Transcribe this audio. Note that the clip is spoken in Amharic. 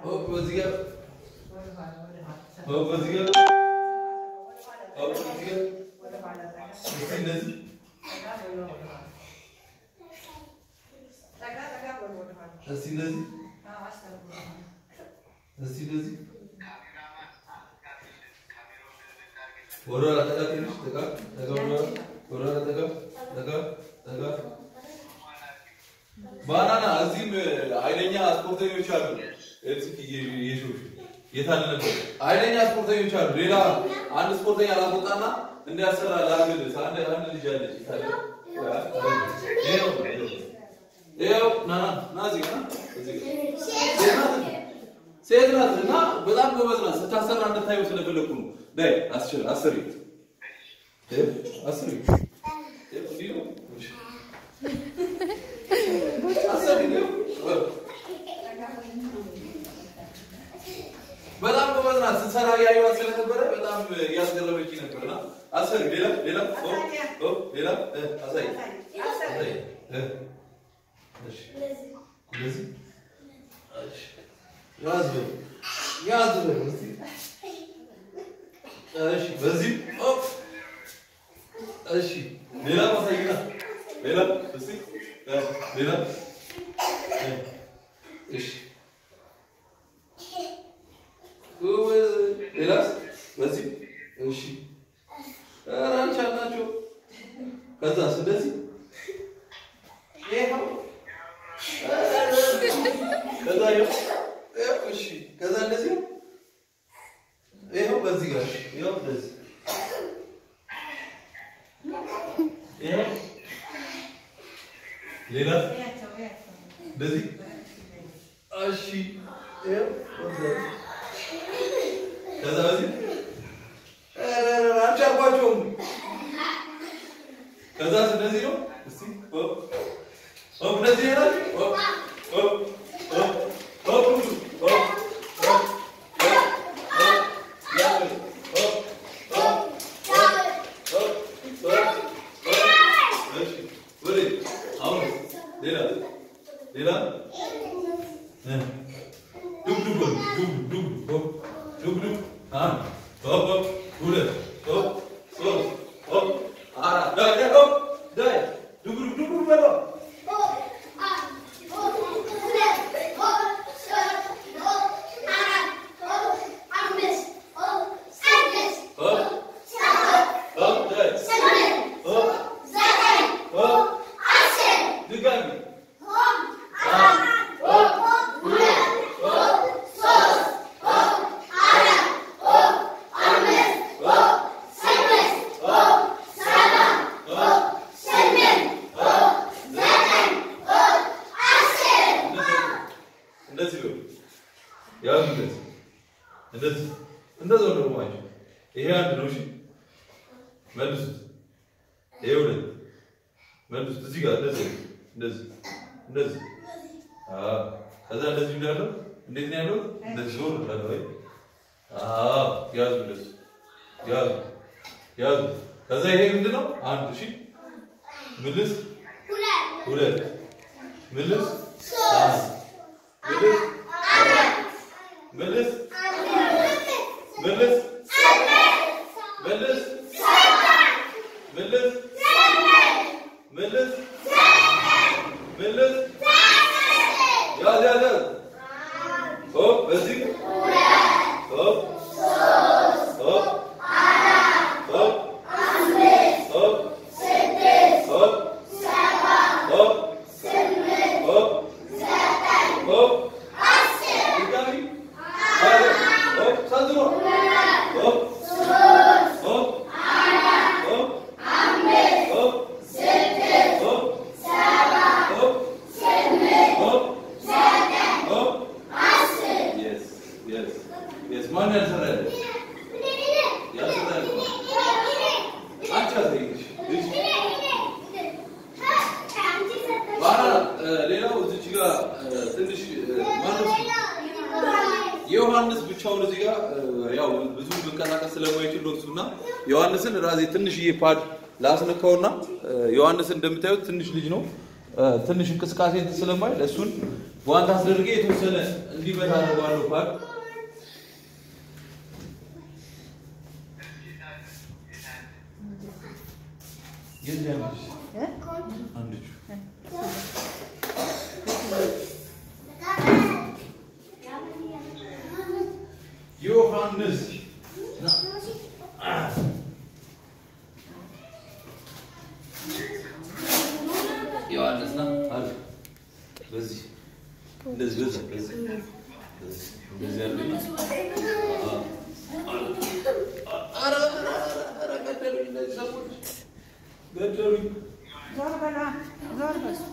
ሆፕ በዚህ ጋር ሆፕ በዚህ ጋር ሆፕ በዚህ ጋር እስቲ እንደዚህ እስቲ እንደዚህ እስቲ እንደዚህ ወደ ኋላ ጠጋ ትንሽ ጠጋ ጠጋ ወደ ኋላ ወደ ኋላ ጠጋ ጠጋ ጠጋ ባናና እዚህም ኃይለኛ ስፖርተኞች አሉ። እዚህ የሾሽ የታለ ነበር ኃይለኛ ስፖርተኞች አሉ። ሌላ አንድ ስፖርተኛ ላስወጣና እንዲያሰራ ላግል አንድ አንድ ልጅ አለች ይታለ ይኸው ይኸው ና ና ና እዚህ ጋር ና እዚህ ጋር ሴት ናት ሴት ናት እና በጣም ጎበዝ ናት። ስታሰራ እንድታየው ስለፈለኩ ነው። ዳይ አስችል አስሪ እ አስሪ እ እንዲህ ነው አስሪ ነው በጣም ጎበዝ ናት። ስትሰራ ያየኋት ስለነበረ በጣም እያስገረመች ነበርና አስሪ ሌላ ሌላ ኦ ኦ ሌላ እ አሳይ አሳይ እ እሺ እንደዚህ እሺ ያዝ በል ያዝ በል እስቲ እሺ በዚህ ኦፕ እሺ ሌላ ማሳይና ሌላ እስቲ እ ሌላ እ እሺ ጎበዝ ሌላስ በዚህ እሺ ኧረ አልቻልናቸው ከዛስ እንደዚህ ይኸው ከዛ ይኸው ይኸው እሺ ከዛ እንደዚህ ነው ይኸው በዚህ ጋር ይኸው እንደዚህ ይኸው ሌላ እንደዚህ እሺ ይኸው ወደዚህ ከዛ በዚህ ኧረ ኧረ አልቻልኳቸውም ከዛ እንደዚህ ነው እስቲ ሆፕ ሆፕ እንደዚህ ይላል ሆፕ ሆፕ ሆፕ ሆፕ ሆፕ ሆፕ እንደዚህ ነው ያው እንደዚህ እንደዚህ እንደዚህ ነው ደግሞ አይደል ይሄ አንድ ነው እሺ መልሱት ይሄ ሁለት መልሱት እዚህ ጋር እንደዚህ እንደዚህ እንደዚህ አዎ ከዛ እንደዚህ እንዳለው እንዴት ነው ያለው እንደዚህ ዞር እንዳለው ወይ አዎ ያዙ እንደዚህ ያዙ ያዙ ከዛ ይሄ ምንድን ነው አንድ እሺ ምልስ ሁለት ምልስ አንድ ምልስ ምልስ ምልስ ምልስ ምልስ ምልስ ያዝ ያዝ ያዝ ሆፕ በዚህ ሆፕ ሆፕ ሆፕ ሆፕ ሆፕ ሆፕ ሆፕ ሆፕ ድጋሚ ሆፕ ሰንዝሮ ሆፕ ሆፕ ሆፕ ሆፕ ሆፕ ሆፕ ሆፕ Yes, yes, yes. ማን ያልሰራ ያለ ያልሰራ ያለ አንቺ አሳይሽ እሺ ባና ሌላው እዚች ጋር ትንሽ ማነው የዮሐንስ ብቻውን እዚህ ጋር ያው ብዙ መንቀሳቀስ ስለማይችል ነው እሱና ዮሐንስን ራሴ ትንሽዬ ፓድ ላስነካውና ዮሐንስን እንደምታዩት ትንሽ ልጅ ነው። ትንሽ እንቅስቃሴ እንትን ስለማይል እሱን ጓንት አስደርጌ የተወሰነ እንዲመታ አደርገዋለሁ ፓድ የት ነው ያለሽ? አንድ እጁ ዮሐንስ ና። ዮሐንስ ና አለ። በዚህ እንደዚህ በዚህ በዚህ በዚህ እንደዚህ አድርግና አዎ። ኧረ ኧረ ኧረ ገደሉኝ እነዚህ ሰዎች ገደሉኝ። ዞር በላ ዞር በል